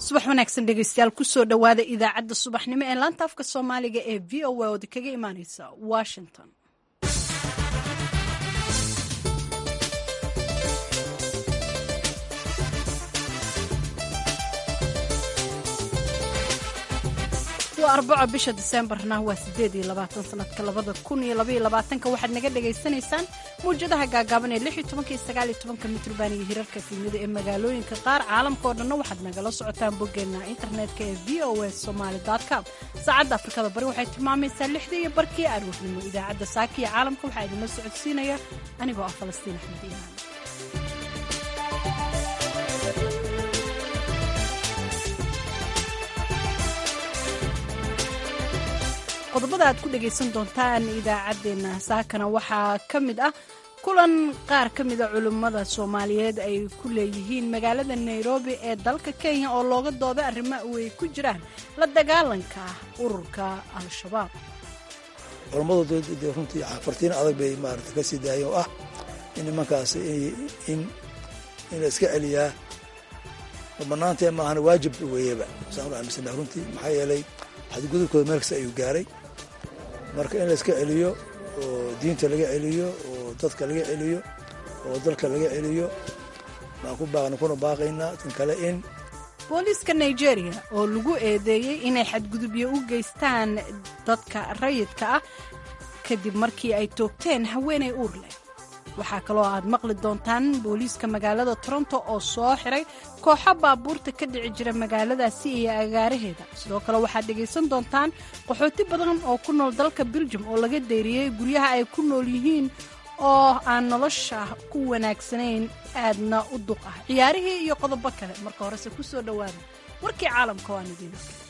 subax wanaagsan dhegeystayaal kusoo dhowaada idaacadda subaxnimo ee laanta afka soomaaliga ee v o a oda kaga imaaneysa washington waa arbaco bisha diseembarna waa sideed iyo labaatan sanadka labada kun iyo labaiyo labaatanka waxaad naga dhagaysanaysaan mawjadaha gaagaaban ee lix iyo tobanka iyo sagaal iyo tobanka mitrban iyo hirarka fiimada ee magaalooyinka qaar caalamka oo dhanna waxaad nagala socotaan boggeena internetka ee v o a somaali com saacadda afrikada bari waxay tilmaamaysaa lixdii iyo barkii aroornimo idaacadda saaka iyo caalamka waxaa idinla socodsiinaya anigoo ah falastiin axmed iimaan qodobada aad ku dhegaysan doontaan idaacaddeenna saakana waxaa ka mid ah kulan qaar ka mida culimmada soomaaliyeed ay ku leeyihiin magaalada nairobi ee dalka kenya oo looga dooday arrimo way ku jiraan la dagaalanka ururka al-shabaab culammadu de runtii fartiin adag bay maarata ka sii daayeen oo ah in nimankaas in in la iska celiyaa banaantee maahana waajib weeyaba saan u aaminsana runtii maxaa yeelay xadgudubkooda meel kasta ayuu gaaray marka in la iska celiyo oo diinta laga celiyo oo dadka laga celiyo oo dalka laga celiyo baan ku baaqna kuna baaqaynaa tan kale in booliiska nigeria oo lagu eedeeyey inay xadgudubyo u geystaan dadka rayidka ah kadib markii ay toogteen haweenay uur leh waxaa kaloo aad maqli doontaan booliiska magaalada toronto oo soo xiray kooxo baabuurta ka dhici jira magaaladaasi iyo agaaraheeda sidoo kale waxaad dhegaysan doontaan qaxooti badan oo ku nool dalka beljum oo laga dayriyey guryaha ay ku nool yihiin oo aan nolosha ku wanaagsanayn aadna u duq ah ciyaarihii iyo qodobo kale marka horese ku soo dhowaada warkii caalamka waan idiin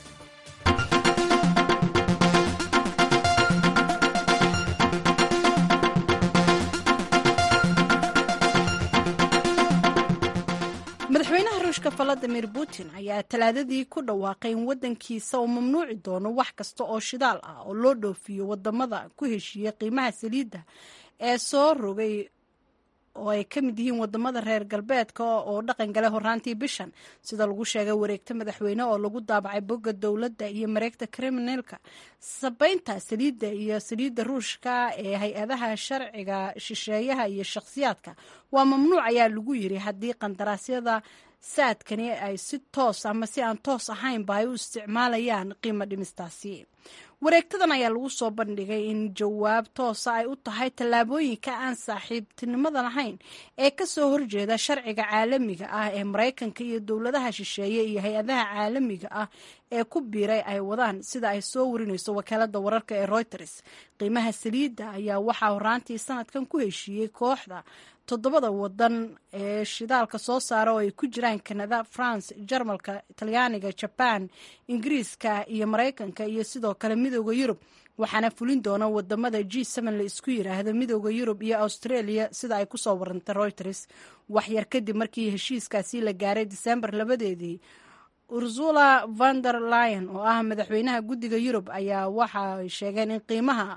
madaxweynaha ruushka valadimir putin ayaa talaadadii ku dhawaaqay in waddankiisa uu mamnuuci doono wax kasta oo shidaal ah oo loo dhoofiyo wadamada ku heshiiya qiimaha saliidda ee soo rogay oo ay ka mid yihiin wadamada reer galbeedka oo dhaqan galay horaantii bishan sida lagu sheegay wareegta madaxweyne oo lagu daabacay bogga dowladda iyo mareegta kriminalka sabaynta saliidda iyo saliidda ruushka ee hay-adaha sharciga shisheeyaha iyo shakhsiyaadka waa mamnuuc ayaa lagu yiri haddii qandaraasyada saadkani ay si toos ama si aan toos ahaynba ay u isticmaalayaan qiimo dhimistaasi wareegtadan ayaa lagu soo bandhigay in jawaab toosa ay u tahay tallaabooyinka aan saaxiibtinimada lahayn ee kasoo horjeeda sharciga caalamiga ah ee maraykanka iyo dowladaha shisheeye iyo hay-adaha caalamiga ah ee ku biiray ay wadaan sida ay soo warinayso wakaalada wararka ee reuters qiimaha saliidda ayaa waxaa horaantii sanadkan ku heshiiyey kooxda toddobada wadan ee shidaalka soo saara oo ay ku jiraan kanada france jarmalka talyaaniga jaban ingiriiska iyo maraykanka iyo sidoo kale midooda yurub waxaana fulin doona wadamada g la isku yiraahdo midooda yurub iyo australia sida ay kusoo warantay reuters waxyar kadib markii heshiiskaasi la gaaray disembar labadeedii ursula vander lion oo ah madaxweynaha guddiga yurub ayaa waxa ay sheegeen in qiimaha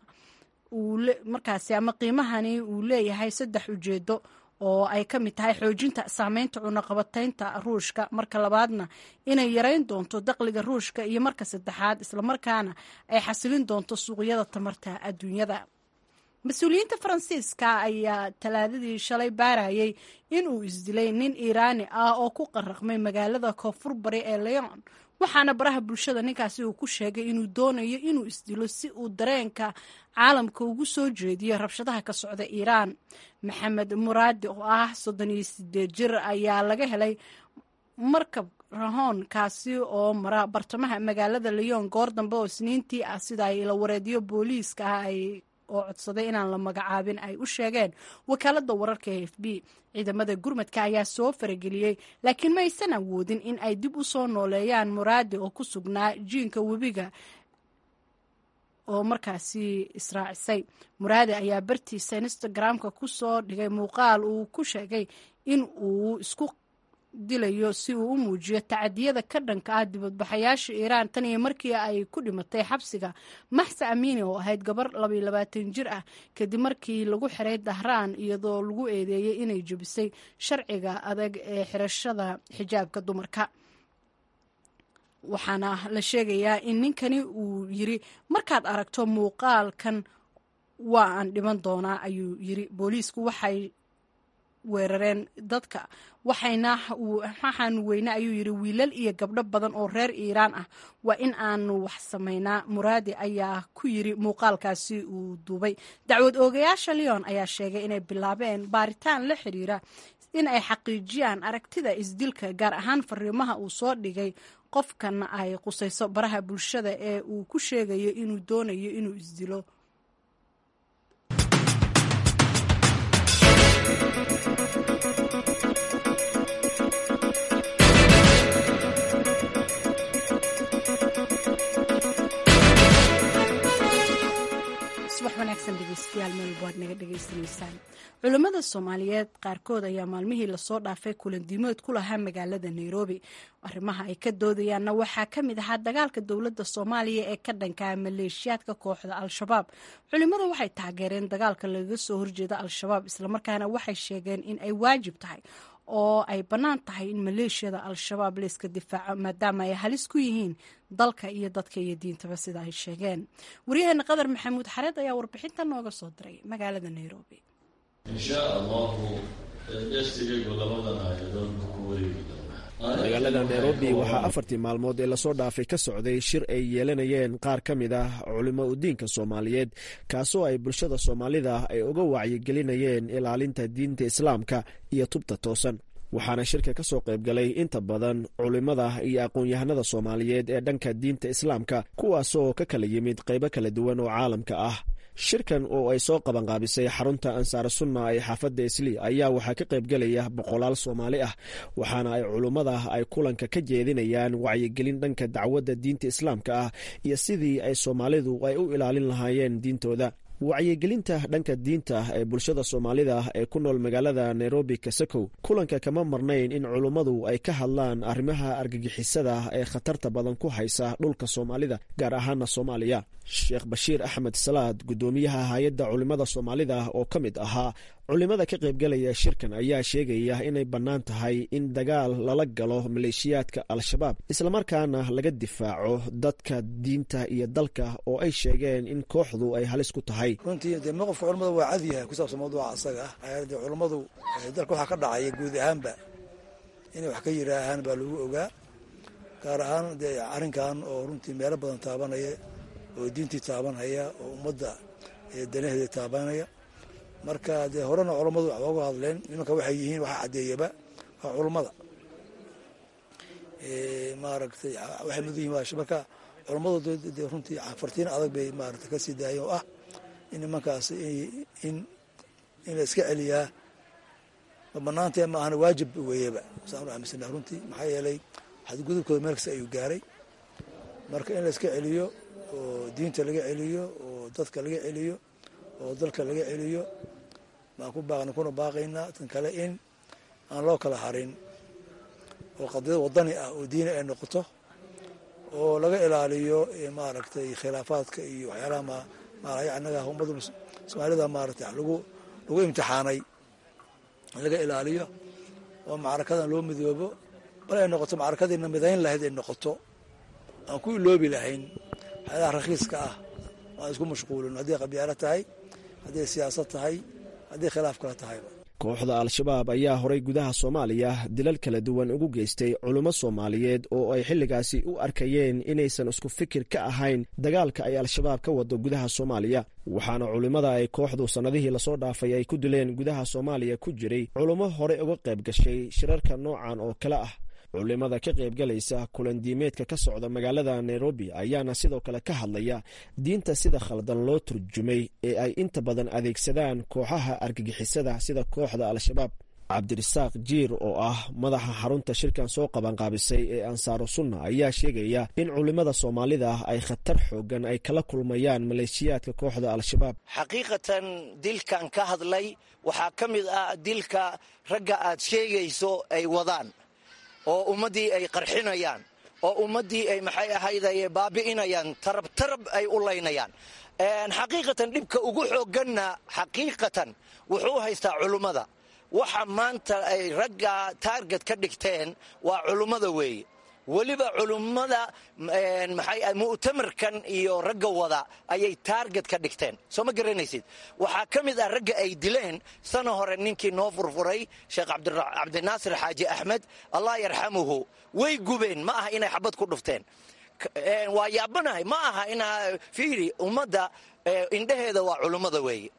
markaasi ama qiimahani uu leeyahay saddex ujeedo oo ay ka mid tahay xoojinta saameynta cunaqabataynta ruushka marka labaadna inay yareyn doonto daqliga ruushka iyo marka saddexaad islamarkaana ay xasilin doonto suuqyada tamarta adduunyada mas-uuliyiinta faransiiska ayaa talaadadii shalay baarayay in uu isdilay nin iiraani ah oo ku qaraqmay magaalada koonfur bari ee leon waxaana baraha bulshada ninkaasi uu ku sheegay inuu doonayo inuu isdilo si uu dareenka caalamka ugu soo jeediyo rabshadaha ka socda iiraan maxamed muraadi oo ah soddon iyo sideed jir ayaa laga helay markab rahoon kaasi oo mara bartamaha magaalada leon goor dambe oo isniintii ah sida ay la wareediyo booliiska ah ay oo codsaday inaan la magacaabin ay u sheegeen wakaalada wararka e f b ciidamada gurmadka ayaa soo farageliyey laakiin ma aysan awoodin in ay dib u soo nooleeyaan muraadi oo ku sugnaa jiinka webiga oo markaasi israacisay muraadi ayaa bartiisa instagram-ka ku soo dhigay muuqaal uu ku sheegay in uu isku dilayo si uu u muujiyo tacadiyada ka dhanka ah dibadbaxayaasha iiraan tan iyo markii ay ku dhimatay xabsiga maxsa amini oo ahayd gabar labaiyo labaatan jir ah kadib markii lagu xiray dahraan iyadoo lagu eedeeyey inay jebisay sharciga adag ee xirashada xijaabka dumarka waxaana la sheegayaa in ninkani uu yiri markaad aragto muuqaalkan waa aan dhiman doonaa ayuu yiri booliisku waxay weerareen dadka waxayna waxaan weyne ayuu yiri wiilal iyo gabdho badan oo reer iiraan ah waa in aanu wax samaynaa muraadi ayaa ku yiri muuqaalkaasi uu duubay dacwad oogayaasha leon ayaa sheegay inay bilaabeen baaritaan la xiriira in ay xaqiijiyaan aragtida isdilka gaar ahaan fariimaha uu soo dhigay qofkan ay qusayso baraha bulshada ee uu ku sheegayo inuu doonayo inuu isdilo subax wanaagsan dhegeystayaal meel waad naga dhegeysanaysaan culimmada soomaaliyeed qaarkood ayaa maalmihii lasoo dhaafay kulandiimood ku lahaa magaalada nairobi arrimaha ay ka doodayaanna waxaa ka mid ahaa dagaalka dowladda soomaaliya ee ka dhankaa maleeshiyaadka kooxda al-shabaab culimmada waxay taageereen dagaalka lagaga soo horjeeda al-shabaab islamarkaana waxay sheegeen in ay waajib tahay oo ay bannaan tahay in maleeshiyada al-shabaab layska difaaco maadaama ay halis ku yihiin dalka iyo dadka iyo diintaba sida ay sheegeen waryaheena qadar maxamuud xareed ayaa warbixinta nooga soo diray magaalada nairobi insha allahu gestigaygu labadan aayadood ku wareegi doonaa magaalada nairobi waxaa afartii maalmood ee lasoo dhaafay ka socday shir ay yeelanayeen qaar ka mid ah culimo udiinka soomaaliyeed kaasoo ay bulshada soomaalida ay uga wacyigelinayeen ilaalinta diinta islaamka iyo tubta toosan waxaana shirka ka soo qayb galay inta badan culimmada iyo aqoon-yahanada soomaaliyeed ee dhanka diinta islaamka kuwaasoo ka kala yimid qaybo kala duwan oo caalamka ah shirkan oo ay soo qabanqaabisay xarunta ansaar sunna ee xaafadda islii ayaa waxaa ka qaybgelaya boqolaal soomaali ah waxaana ay culummada ay kulanka ka jeedinayaan wacyigelin dhanka dacwadda diinta islaamka ah iyo sidii ay soomaalidu ay u ilaalin lahaayeen diintooda wacyigelinta dhanka diinta ee bulshada soomaalida ee ku nool magaalada nairobi kasakow kulanka kama marnayn in culummadu ay ka hadlaan arrimaha argagixisada ee khatarta badan ku haysa dhulka soomaalida gaar ahaana soomaaliya sheekh bashiir axmed salaad guddoomiyaha hay-adda culimmada soomaalida oo ka mid ahaa culimmada ka qaybgalaya shirkan ayaa sheegaya inay bannaan tahay in dagaal lala galo maleeshiyaadka al-shabaab islamarkaana laga difaaco dadka diinta iyo dalka oo ay sheegeen in kooxdu ay halis ku tahay runtii dee mowqifka culamada waa cad yahay ku saabsan mawduuca asaga ah de culammadu dalka waxaa ka dhacaya guud ahaanba inay wax ka yiraahaan baa lagu ogaa gaar ahaan dee arrinkan oo runtii meelo badan taabanaya oo diintii taabanhaya oo ummadda danaheeda taabanaya marka dee horena culammadu wax ooga hadleen nimanka waxay yihiin waxaa caddeeyaba waa culummada maaragtay waxay mudan yihin marka culammadu dee runtii fartiin adag bay maaragtay kasii daayeen oo ah in nimankaas in in la iska celiyaa ma banaantee ma ahana waajib weeyaba saan u aaminsana runtii maxaa yeelay xadgudubkooda meel kasta ayuu gaaray marka in la iska celiyo oo diinta laga celiyo oo dadka laga celiyo oo dalka laga celiyo baan ku baaqna kuna baaqaynaa tan kale in aan loo kala harin oo qadiyad wadani ah oo diini ay noqoto oo laga ilaaliyo maaragtay khilaafaadka iyo waxyaalaha managa ummada soomaalida maaragtay lagu lagu imtixaanay in laga ilaaliyo oo macrakadan loo midoobo bal ay noqoto macrakadiina midayn lahayd ay noqoto aan ku iloobi lahayn waxyaalaha rakhiiska ah aan isku mashquulin hadday qabyaalo tahay hadday siyaasad tahay hadday khilaaf kala tahayba kooxda al-shabaab ayaa horay gudaha soomaaliya dilal kala duwan ugu geystay culummo soomaaliyeed oo ay xilligaasi u arkayeen inaysan isku fikir ka ahayn dagaalka ay al-shabaab ka wado gudaha soomaaliya waxaana culimmada ay kooxdu sannadihii lasoo dhaafay ay ku dileen gudaha soomaaliya ku jiray culummo horey uga qayb gashay shirarka noocan oo kale ah culimada ka qaybgalaysa kulandiimeedka ka socda magaalada nairobi ayaana sidoo kale ka hadlaya diinta sida khaldan loo turjumay ee ay inta badan adeegsadaan kooxaha argagixisada sida kooxda al-shabaab cabdirasaaq jiir oo ah madaxa xarunta shirkan soo qabanqaabisay ee ansaaru sunna ayaa sheegaya in culimmada soomaalida ay khatar xoogan ay kala kulmayaan maleeshiyaadka kooxda al-shabaab xaqiiqatan dilkan ka hadlay waxaa ka mid ah dilka ragga aad sheegayso ay wadaan oo ummaddii ay qarxinayaan oo ummaddii ay maxay ahayday baabi'inayaan tarab tarab ay u laynayaan xaqiiqatan dhibka ugu xoogganna xaqiiqatan wuxuu haystaa culummada waxa maanta ay ragga taarget ka dhigteen waa culummada weeye weliba culummada maxay mu'tamarkan iyo ragga wada ayay taarget ka dhigteen soo ma garanaysid waxaa ka mid ah ragga ay dileen sana hore ninkii noo furfuray sheekh cabdinaasir xaaji axmed allah yarxamuhu way gubeen ma aha inay xabad ku dhufteen waa yaabanahay ma aha inaa fiiri ummadda indhaheeda waa culummada weeye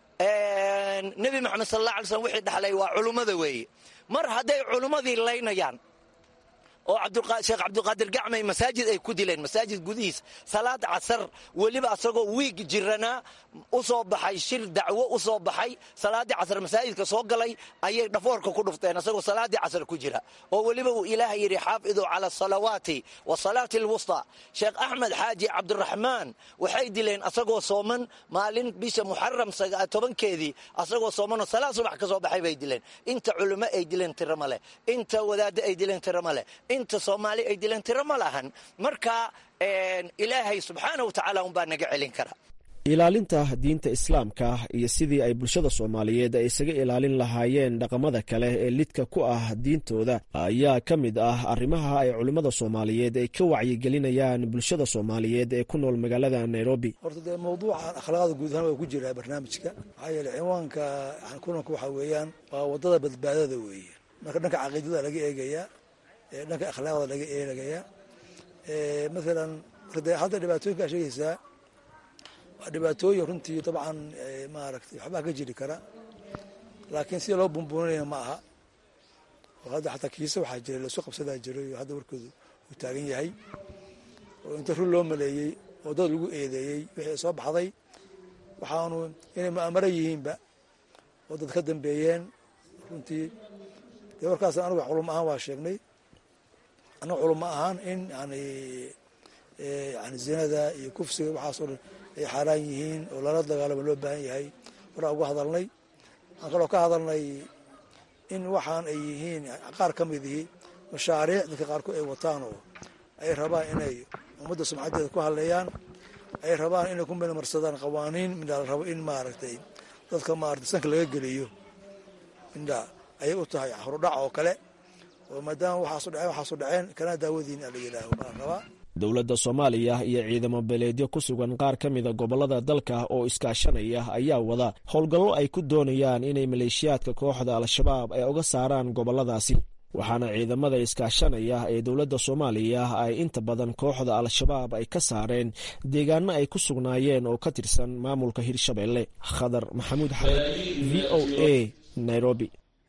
nebi moxamed sal alla alay slm wixii dhaxlay waa culummada weeye mar hadday culummadii laynayaan oo sheekh cabdulqaadir gacmay masaajid ay ku dileen masaajid gudihiis salaad casar weliba asagoo wiig jiranaa u soo baxay shir dacwo u soo baxay salaaddii casar masaajidka soo galay ayay dhafoorka ku dhufteen asagoo salaaddii casar ku jira oo weliba uu ilaaha yidhi xaafiduu cala asalawaati wasalaati alwusta sheekh axmed xaaji cabdiraxmaan waxay dileen asagoo sooman maalin bisha muxaram tobankeedii asagoo soomanoo salaad subax ka soo baxay bay dileen inta culimo ay dileen tiro ma leh inta wadaaddo ay dileen tiro ma leh inta soomaali ay dileen tiro ma lahan marka ilaahay subxaana wa tacaala unbaa naga celin kara ilaalinta diinta islaamka iyo sidii ay bulshada soomaaliyeed ay isaga ilaalin lahaayeen dhaqamada kale ee lidka ku ah diintooda ayaa ka mid ah arrimaha ay culimmada soomaaliyeed ay ka wacyigelinayaan bulshada soomaaliyeed ee ku nool magaalada nairobi horta dee mawduucan akhlaaqda guud ahaan waa ku jiraa barnaamijka maxaa yeele ciwaanka kulanka waxaa weeyaan waa waddada badbaadada weeye marka dhanka caqiidada laga eegayaa dhanka akhlaaqda laga eegayaa maalan de hadda dhibaatooyinkaa sheegaysaa waa dhibaatooyin runtii dabcan maaragtay waxbaa ka jiri kara laakiin sida loo bumbuuninaya ma aha oo hadda xataa kiisa waxaa jira lasu qabsadaa jiray oo hadda warkoodu uu taagan yahay oo inta run loo maleeyey oo dad lagu eedeeyey wixii soo baxday waxaanu inay mu'amaro yihiinba oo dad ka dambeeyeen runtii dee warkaas anuga culum ahaan waa sheegnay annaga culum ahaan in yani yani zinada iyo kufsiga waxaasoo dhan ay xaaraan yihiin oo lala dagaalamo loo baahan yahay waraa uga hadalnay waxaan kaloo ka hadalnay in waxaan ay yihiin qaar ka mid ihi mashaariic dadka qaarkood ay wataan oo ay rabaan inay ummadda sumcaddeeda ku hadleeyaan ay rabaan inay ku midmarsadaan qawaaniin midhaa la rabo in maaragtay dadka maaragtay sanka laga geliyo midhaa ayay u tahay horudhac oo kale oo maadaama waxaasu dhaceen waxaasu dhaceen kana daawadiin ala yidhaaho baan rabaa dowladda soomaaliya iyo ciidamo beleedyo ku sugan qaar ka mida gobollada dalka oo iskaashanaya ayaa wada howlgallo ay ku doonayaan inay maleeshiyaadka kooxda al-shabaab ay uga saaraan gobolladaasi waxaana ciidamada iskaashanaya ee dowladda soomaaliya ay inta badan kooxda al-shabaab ay ka saareen deegaano ay ku sugnaayeen oo ka tirsan maamulka hirshabelle khadar maxamuud xamed v o a nairobi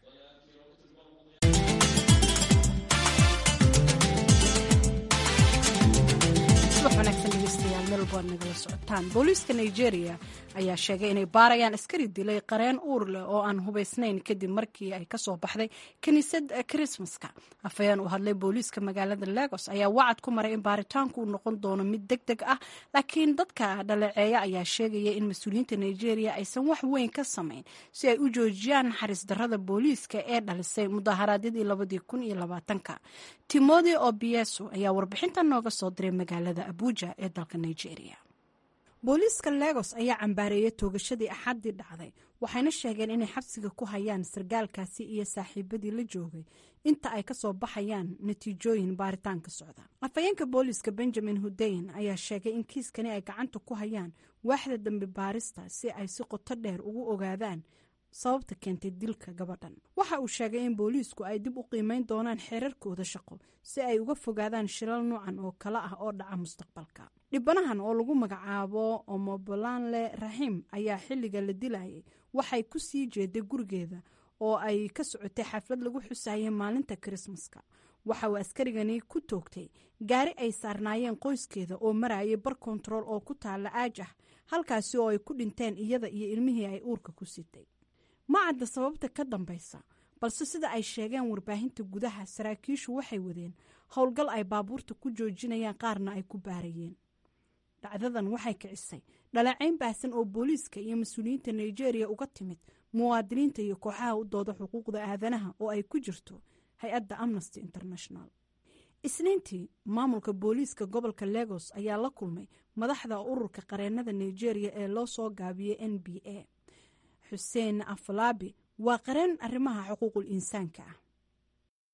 booliiska nigeria ayaa sheegay inay baarayaan askari dilay qareen uur leh oo aan hubaysnayn kadib markii ay kasoo baxday kiniisad krismaska afhayeen u hadlay booliiska magaalada lagos ayaa wacad ku maray in baaritaanku uu noqon doono mid deg deg ah laakiin dadka dhaleeceeya ayaa sheegaya in mas-uuliyiinta nigeria aysan wax weyn ka samayn si ay u joojiyaan naxariis darada booliiska ee dhalisay mudaharaadyadii labadii kun iyo labaatanka timothy obieso ayaa warbixinta nooga soo diray magaalada abuja ee dalka nigeria booliiska legos ayaa cambaareeyay toogashadii axaddii dhacday waxayna sheegeen inay xabsiga ku hayaan sargaalkaasi iyo saaxiibadii la joogay inta ay kasoo baxayaan natiijooyin baaritaanka socda afhayeenka booliiska benjamin hudeyn ayaa sheegay in kiiskani ay gacanta ku hayaan waaxda dambi baarista si ay si qoto dheer ugu ogaadaan sababta keentay dilka gabadhan waxa uu sheegay in booliisku ay dib u qiimeyn doonaan xeerarkooda shaqo si ay uga fogaadaan shilal nuucan oo kale ah oo dhaca mustaqbalka dhibanahan oo lagu magacaabo omobolanle raxiim ayaa xilliga la dilayay waxay ku sii jeeday gurigeeda oo ay ka socotay xaflad lagu xusayay maalinta kirismaska waxa uu askarigani ku toogtay gaari ay saarnaayeen qoyskeeda oo marayay bar kontarool oo ku taala aajah halkaasi oo ay ku dhinteen iyada iyo ilmihii ay uurka ku sitay ma cadda sababta ka dambaysa balse sida ay sheegeen warbaahinta gudaha saraakiishu waxay wadeen howlgal ay baabuurta ku joojinayaan qaarna ay ku baarayeen dhacdadan waxay kicisay dhaleecayn baahsan oo booliiska iyo mas-uuliyiinta nigeria uga timid muwaadiniinta iyo kooxaha u dooda xuquuqda aadanaha oo ay ku jirto hay-adda amnesty international isniintii maamulka booliiska gobolka legos ayaa la kulmay madaxda ururka qareenada nigeria ee loo soo gaabiyey n b a xuseen afalaabi waa qareen arrimaha xuquuqul insaanka ah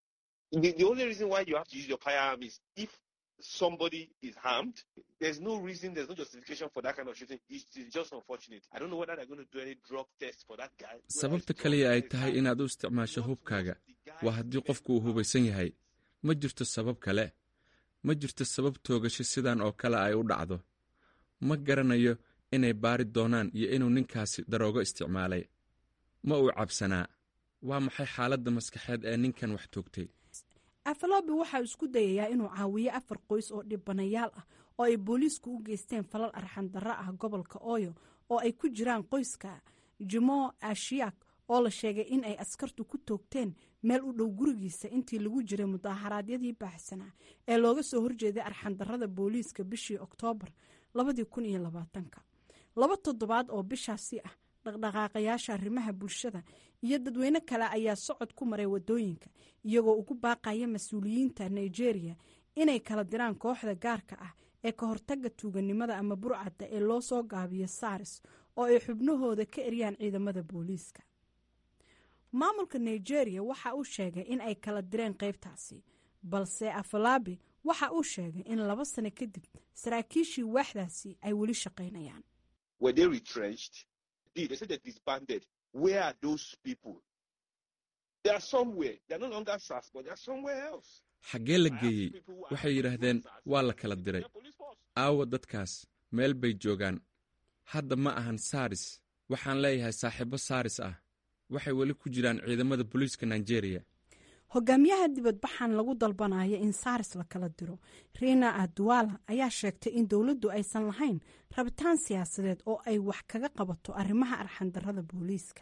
somebody is harmed, there's no reason, there's no justification for that kind of shooting. It's, it's just unfortunate. I don't know whether they're going to do any drug test for that guy. sababta kaliya ay tahay inaad u isticmaasho hubkaaga waa haddii qofku uu hubaysan yahay ma jirto sabab kale ma jirto sabab toogasho sidan oo kale ay u dhacdo ma garanayo inay baari doonaan iyo inuu ninkaasi daroogo isticmaalay ma uu cabsanaa waa maxay xaaladda maskaxeed ee ninkan wax toogtay afalobi waxaa isku dayayaa inuu caawiyo afar qoys oo dhibanayaal ah oo ay booliisku u geysteen falal arxandarro ah gobolka ooyo oo ay ku jiraan qoyska jimo ashiyak oo la sheegay in ay askartu ku toogteen meel u dhow gurigiisa intii lagu jiray mudaharaadyadii baaxsanaa ee looga soo horjeeday arxandarrada booliiska bishii oktoobar laba toddobaad oo bishaasi ah dhaqdhaqaaqayaasha arrimaha bulshada iyo dadweyne kale ayaa socod ku maray wadooyinka iyagoo ugu baaqaya mas-uuliyiinta nigeria inay kala diraan kooxda gaarka ah ee ka hortaga tuuganimada ama burcadda ee loo soo gaabiyo saris oo ay xubnahooda ka eryaan ciidamada booliiska maamulka nigeria waxa uu sheegay in ay kala direen qaybtaasi balse afalaabi waxa uu sheegay in laba sano kadib saraakiishii waaxdaasi ay weli shaqaynayaan They said they're disbanded. Where are those people? They are somewhere. They're no longer SAS, but they're somewhere else. xaggee la geeyey waxay yidhaahdeen waa la kala diray aawa dadkaas meel bay joogaan hadda ma ahan saaris waxaan leeyahay saaxiibo saaris ah waxay weli ku jiraan ciidamada booliiska nigeria hogaamiyaha dibadbaxan lagu dalbanayo in saaris la kala diro riina aduwala ayaa sheegtay in dowladdu aysan lahayn rabitaan siyaasadeed oo ay wax kaga qabato arrimaha arxandarrada booliiska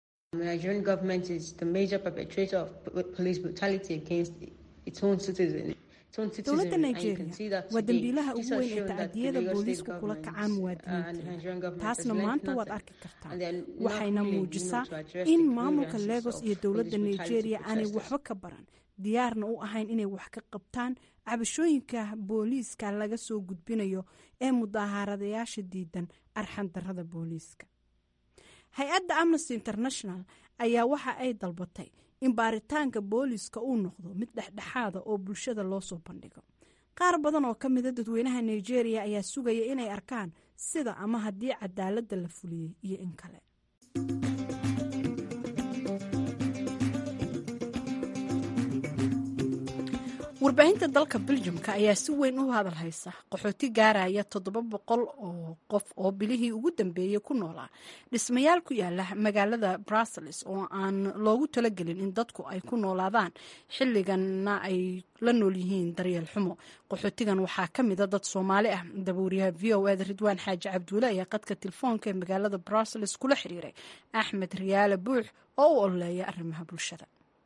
dowladda nigeria waa dembiilaha ugu weyn ee tacadiyada booliisku kula kacaan muwaadiniinta taasna maanta waad arki kartaa waxayna muujisaa in maamulka legos iyo dowladda nigeria aanay waxba ka baran diyaarna u ahayn inay wax ka qabtaan cabashooyinka booliiska laga soo gudbinayo ee mudaharadayaasha diidan arxandarrada booliiska hay-adda amnesty international ayaa waxa ay dalbatay in baaritaanka booliiska uu noqdo mid dhexdhexaada oo bulshada loo soo bandhigo qaar badan oo ka mida dadweynaha nigeria ayaa sugaya inay arkaan sida ama haddii cadaaladda la fuliyey iyo in kale warbaahinta dalka beljumka ayaa si weyn u hadal haysa qaxooti gaaraya toddoba boqol oo qof oo bilihii ugu dambeeyey ku noolaa dhismayaal ku yaala magaalada brussels oo aan loogu talagelin in dadku ay ku noolaadaan xilliganna ay la nool yihiin daryeel xumo qaxootigan waxaa ka mida dad soomaali ah dabuuriyaha v o eda ridwaan xaaji cabduule ayaa qadka telefoonka ee magaalada brussels kula xiriiray axmed riyaale buux oo u ololeeya arrimaha bulshada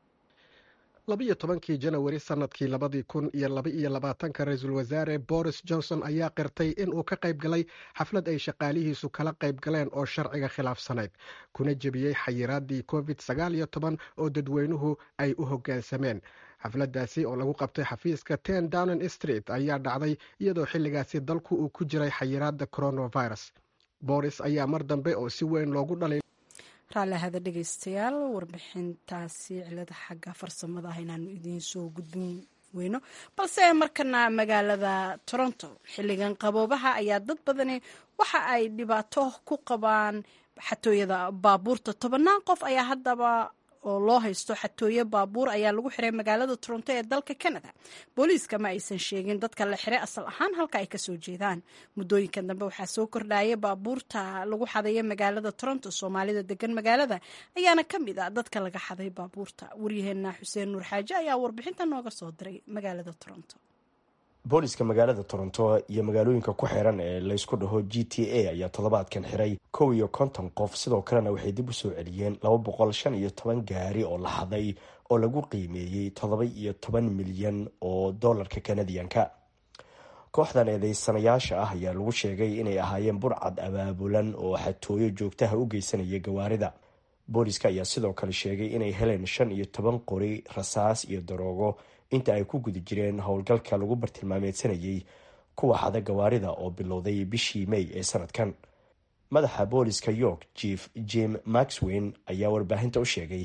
labiyo tobankii janawari sannadkii labadii kun iyo laba-iyo labaatanka ra-iisul wasaare boris johnson ayaa qirtay in uu ka qayb galay xaflad ay shaqaalihiisu kala qayb galeen oo sharciga khilaafsanayd kuna jebiyey xayiraadii covid sagaal iyo toban oo dadweynuhu ay u hoggaansameen xafladdaasi oo lagu qabtay xafiiska ten downing street ayaa dhacday iyadoo xilligaasi dalku uu ku jiray xayiraadda coronavirus boris ayaa mar dambe oo si weyn loogu dhalay raalli ahada dhegeystayaal warbixintaasi cilada xagga farsamada ah inaanu idiin soo gudbin weyno balse markana magaalada toronto xilligan qaboobaha ayaa dad badani waxa ay dhibaato ku qabaan xatooyada baabuurta tobannaan qof ayaa haddaba oo loo haysto xatooye baabuur ayaa lagu xiray magaalada toronto ee dalka canada booliiska ma aysan sheegin dadka la xiray asal ahaan halka ay kasoo jeedaan muddooyinkan dambe waxaa soo kordhaya baabuurta lagu xadaya magaalada toronto soomaalida degan magaalada ayaana ka mid a dadka laga xaday baabuurta waryaheena xuseen nuur xaaje ayaa warbixinta nooga soo diray magaalada toronto booliska magaalada toronto iyo magaalooyinka ku xiran ee laysku dhaho g t a ayaa toddobaadkan xiray kow iyo konton qof sidoo kalena waxay dib u soo celiyeen laba boqol shan iyo toban gaari oo la xaday oo lagu qiimeeyey toddoba iyo toban milyan oo dollarka kanadiyanka kooxdan eedeysanayaasha ah ayaa lagu sheegay inay ahaayeen burcad abaabulan oo xatooyo joogtaha u geysanaya gawaarida booliska ayaa sidoo kale sheegay inay heleen shan iyo toban qori rasaas iyo daroogo inta ay ku guda jireen howlgalka lagu bartilmaameedsanayay kuwa xada gawaarida oo bilowday bishii may ee sanadkan madaxa booliska york chief jim maxwin ayaa warbaahinta u sheegay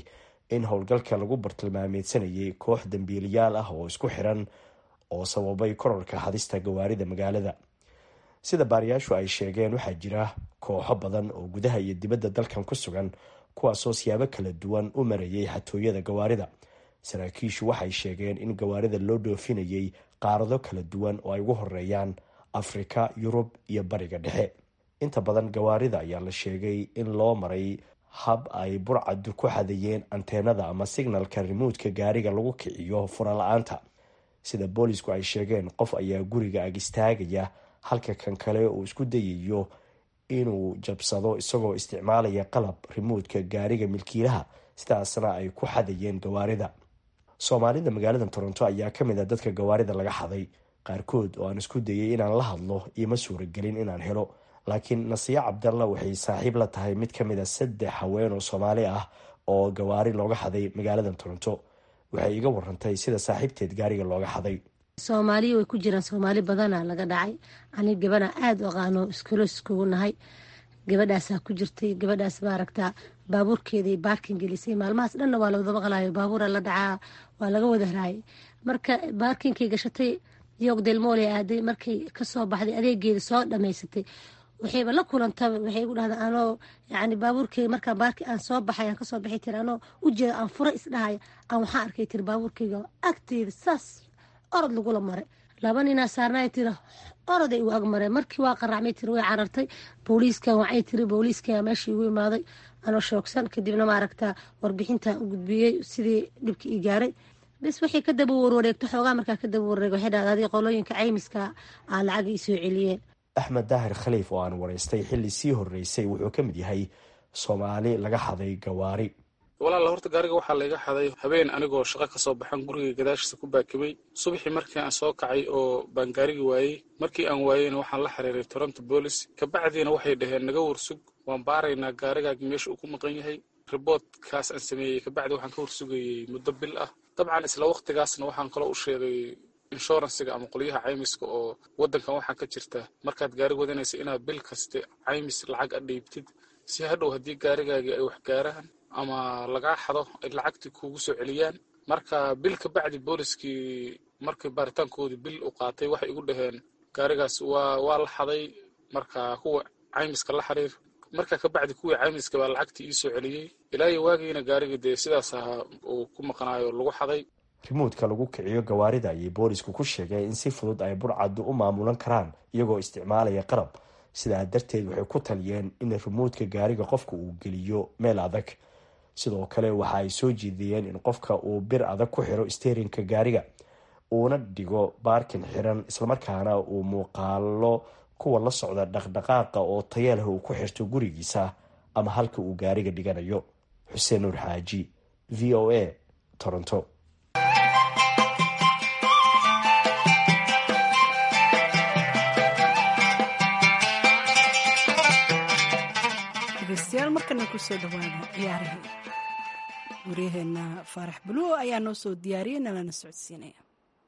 in howlgalka lagu bartilmaameedsanayay koox dambiiliyaal ah oo isku xiran oo sababay korarka hadista gawaarida magaalada sida baariyaashu ay sheegeen waxaa jira kooxo badan oo gudaha iyo dibadda dalkan ku sugan kuwaasoo siyaabo kala duwan u marayay xatooyada gawaarida saraakiishu waxay sheegeen in gawaarida loo dhoofinayay qaarado kala duwan oo ay ugu horeeyaan afrika yurub iyo bariga dhexe inta badan gawaarida ayaa la sheegay in loo maray hab ay burcadu ku xadayeen anteenada ama signalka rimuudka gaariga lagu kiciyo furala-aanta sida boolisku ay sheegeen qof ayaa guriga ag istaagaya halka kan kale uu isku dayayo inuu jabsado isagoo isticmaalaya qalab rimuudka gaariga milkiilaha sidaasna ay ku xadayeen gawaarida soomaalida magaalada toronto ayaa kamid a dadka gawaarida laga xaday qaarkood oo aan isku dayay inaan la hadlo ioma suuragelin inaan helo laakiin nasiya cabdalla waxay saaxiib la tahay mid kamid a saddex haween oo soomaali ah oo gawaari looga xaday magaalada toronto waxay iga warantay sida saaxiibteed gaariga looga xaday soomaaliya way ku jiraan soomaali badana laga dhacay ani gabana aada u aqaano iskolo iskugu nahay gabadhaasaa ku jirtay gabadhaas maaragtaa baabuurkeeday baarkin gelisay maalmahaas dhanna waa lawada maqlayo baabuura la dhacaa waa laga wada raayay marka baarkinkay gashatay yoog delmoole aaday markay kasoo baxday adeegeeda soo dhamaysatay waxayba la kulantaba waxay gu dhahda anoo yani baabuurkeyga markaa baarki aan soo baxay aan kasoo baxay tiri anoo ujeeda aan fura isdhahaya aan waxaan arkay tiri baabuurkeyga agteeda saas orod lagula maray laba ninaa saarnay tiri oroday u agmareen markii waa qaracmay tiri way carartay booliiskan wacay tiri booliiskaa meeshii igu imaaday anoo shoogsan kadibna maaragtaa warbixinta u gudbiyey sidii dhibkii ii gaaray bes waxay ka daba warwareegto xoogaa markaa ka daba warwareeg waxay dhahda adii qolooyinka caymiska aa lacag ii soo celiyeen axmed daahir khaliif oo aan waraystay xilli sii horreysay wuxuu ka mid yahay soomaali laga xaday gawaari walaala horta gaariga waxaa layga xaday habeen anigoo shaqo kasoo baxan guriga gadaashiisa ku baakimay subaxii markii aan soo kacay oo baan gaarigi waayey markii aan waayeyna waxaan la xiriiray toronto boolis kabacdiina waxay dhaheen naga warsug waan baaraynaa gaarigaagi meesha uu ku maqan yahay riboodkaas aan sameeyey kabacdi waxaan ka warsugayey muddo bil ah dabcan isla waqtigaasna waxaan kaloo u sheegay inshuransiga ama qolyaha caymiska oo wadankan waxaa ka jirta markaad gaari wadanaysa inaad bil kaste caymis lacag a dhiibtid si hadhow haddii gaarigaagii ay wax gaaraan ama lagaa xado ay lacagtii kuugu soo celiyaan marka bil ka bacdi booliskii markii baaritaankoodii bil u qaatay waxay igu dhaheen gaarigaas waa waa la xaday marka kuwa caymiska la xiriir marka ka bacdi kuwii caymiska baa lacagtii ii soo celiyey ilaa iyo waagiina gaarigii dee sidaas ahaa uu ku maqnaayo lagu xaday rimuudka lagu kiciyo gawaarida ayay boolisku ku sheegeen in si fudud ay burcaddu u maamulan karaan iyagoo isticmaalaya qalab sidaa darteed waxay ku taliyeen in rimuudka gaariga qofka uu geliyo meel adag sidoo kale waxa ay soo jeediyeen in qofka uu bir adag ku xiro steerinka gaariga uuna dhigo baarkin xiran islamarkaana uu muuqaalo kuwa la socda dhaqdhaqaaqa oo tayeelha uu ku xirto gurigiisa ama halka uu gaariga dhiganayo xuseen nuur xaaji v o a toronto dhegeystayaal markana kusoo dhawaada ciyaarihii waryaheena faarax buluo ayaa noo soo diyaariyay nalana socodsiinaya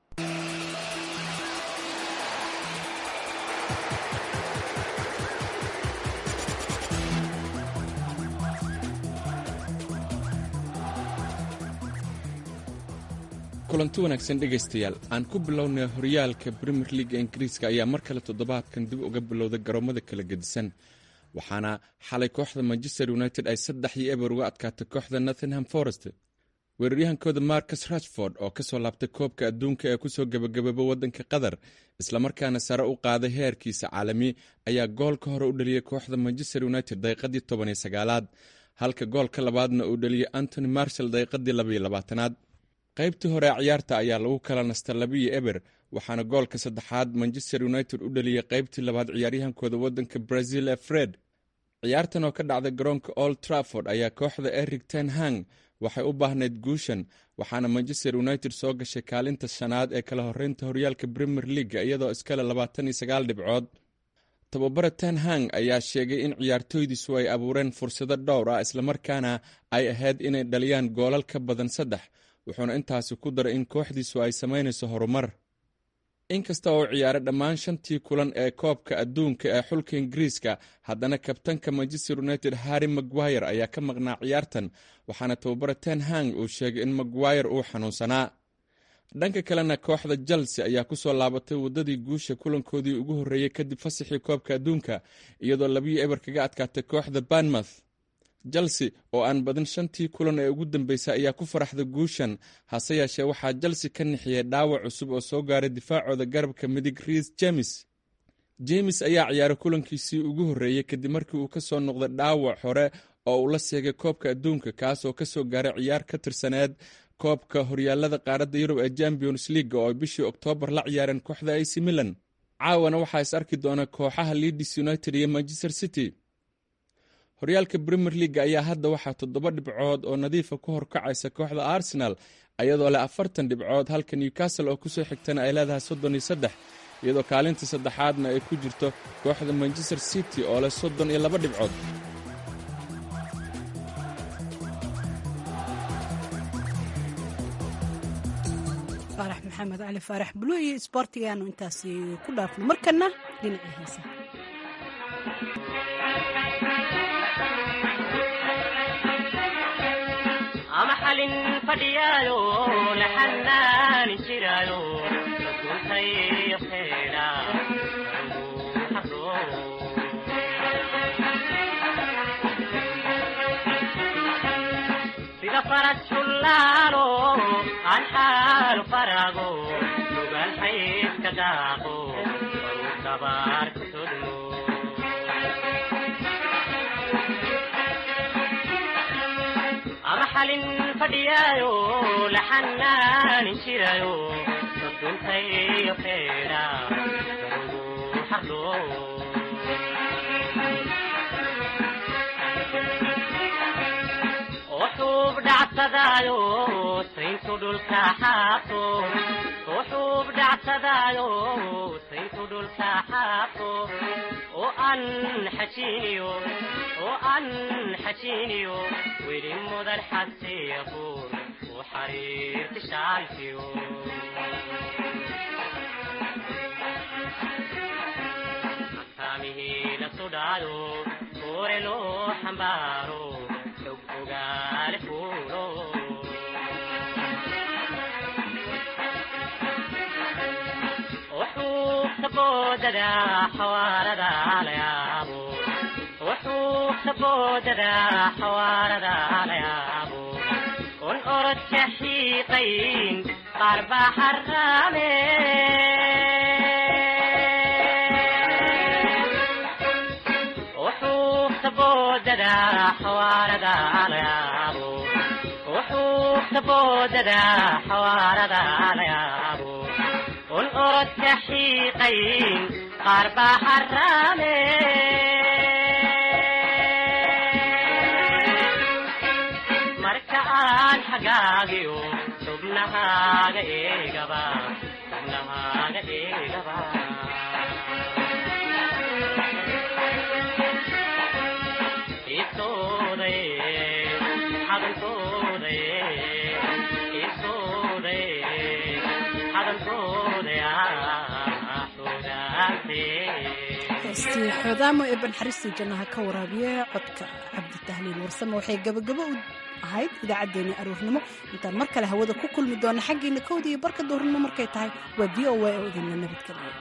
kulanti wanaagsan dhegaystayaal aan ku bilownay horyaalka brimier leaga ingiriiska ayaa mar kale toddobaadkan dib uga bilowday garoomada kala gedisan waxaana xalay kooxda manchester united ay saddex iyo eber uga adkaatay kooxda nothingham forest weeraryahankooda marcus rashford oo kasoo laabtay koobka adduunka ee kusoo gebagababa waddanka qatar islamarkaana sare u qaaday heerkiisa caalami ayaa goolka hore u dhaliyey kooxda manchester united daqiiqadii tobaniyo sagaalaad halka goolka labaadna uu dhaliyey antony marshall daqiiqadii labaiyo labaatanaad qaybtii hore ee ciyaarta ayaa lagu kala nasta labiyo eber waxaana goolka saddexaad manchester united u dhaliyey qaybtii labaad ciyaaryahankooda waddanka brazil ee fred ciyaartan oo ka dhacday garoonka old trafford ayaa kooxda eric ten hang waxay u baahnayd guushan waxaana manchester united soo gashay kaalinta shanaad ee kala horeynta horyaalka premier leaga iyadoo iskale labaatan iyo sagaal dhibcood tababare ten hang ayaa sheegay in ciyaartooydiisu ay abuureen fursado dhowr ah islamarkaana ay ahayd inay dhaliyaan goolal ka badan saddex wuxuuna intaasi ku daray in kooxdiisu ay samaynayso horumar inkasta oo ciyaaray dhammaan shantii kulan ee koobka adduunka ee xulka ingiriiska haddana kabtanka manchester united harry maguire ayaa ka maqnaa ciyaartan waxaana tababara ten hang uu sheegay in maguire uu xanuunsanaa dhanka kalena kooxda chelsea ayaa kusoo laabatay waddadii guusha kulankoodii ugu horreeyey kadib fasaxii koobka adduunka iyadoo labiyo eber kaga adkaatay kooxda banmouth chelsea oo aan badin shantii kulan ee ugu dambeysay ayaa ku faraxda guushan hase yeeshee waxaa chelsea ka nixiyey dhaawac cusub oo soo gaaray difaacooda garabka midig riis james james ayaa ciyaaray kulankiisii ugu horreeyey kadib markii uu ka soo noqday dhaawac hore oo uu la seegay koobka adduunka kaas oo kasoo gaaray ciyaar ka tirsaneed koobka horyaalada qaaradda yurub ee champions league oo ay bishii oktoobar la ciyaareen kooxda ac milan caawana waxaa is arki doona kooxaha leadis united iyo manchester city horyaalka premier league ayaa hadda waxaa toddoba dhibcood oo nadiifa ku horkacaysa kooxda arsenal iyadoo leh afartan dhibcood halka newcastle oo kusoo xigtana ay leedahay soddon iyo saddex iyadoo kaalinta saddexaadna ay ku jirto kooxda manchester city oo leh soddon iyo laba dhibcood faarax maxamed cali faarax bulu iyo isboortigaanu intaasi ku dhaafno markana dhinacii heesa ama xalin fadhiyaayo la xanaani jiraayo rasuulkayo keena sida farad shullaalo aan xaalu faraago lugaan xayska daaqo baruu dabaar ku sodmo ama xalin fadhiyaayo la xanaani jiraayo rasuulkayo keena barugu xardo وحوب دعسدايو سينتو دول كحاطو وحوب دعسدايو سينتو دول كحاطو وأن حشينيو وأن حشينيو ويلي مدر حسي يقول وحرير تشالفيو أسامه لسودايو كورلو حمبارو ogaale fuulo wuxuu kaboodada xawaarada la yaabo wuxuu kaboodada xawaarada la yaabo un orodka xiiqayn qaar baa xaraame wuxuu kaboodada xawaarada la yaabo wuxuu kaboodada xawaarada la yaabo un orodka xiiqayn qaar baa xaraame marka aan xagaagiyo xubnahaaga eegaba xubnahaaga eegaba heestii xoodaamo ee banxariistii jannaha ka waraabiye codka cabditahliil warsame waxay gabagabo u ahayd idaacaddeenii aruurnimo intaan mar kale hawada ku kulmi doona xaggiina kowda iyo barka dowrnimo markay tahay waa v o a oo idinla nabadgeliya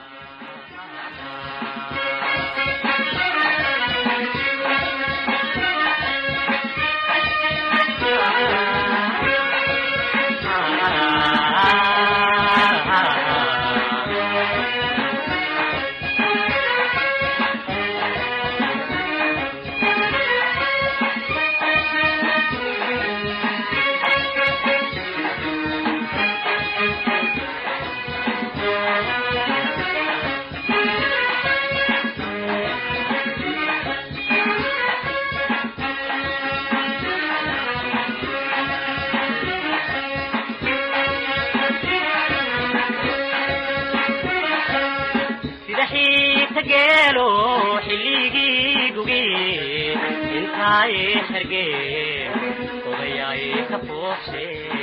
sida xiita geelo xilligii gugi intaay xergeen odayaay ka fuuqsheen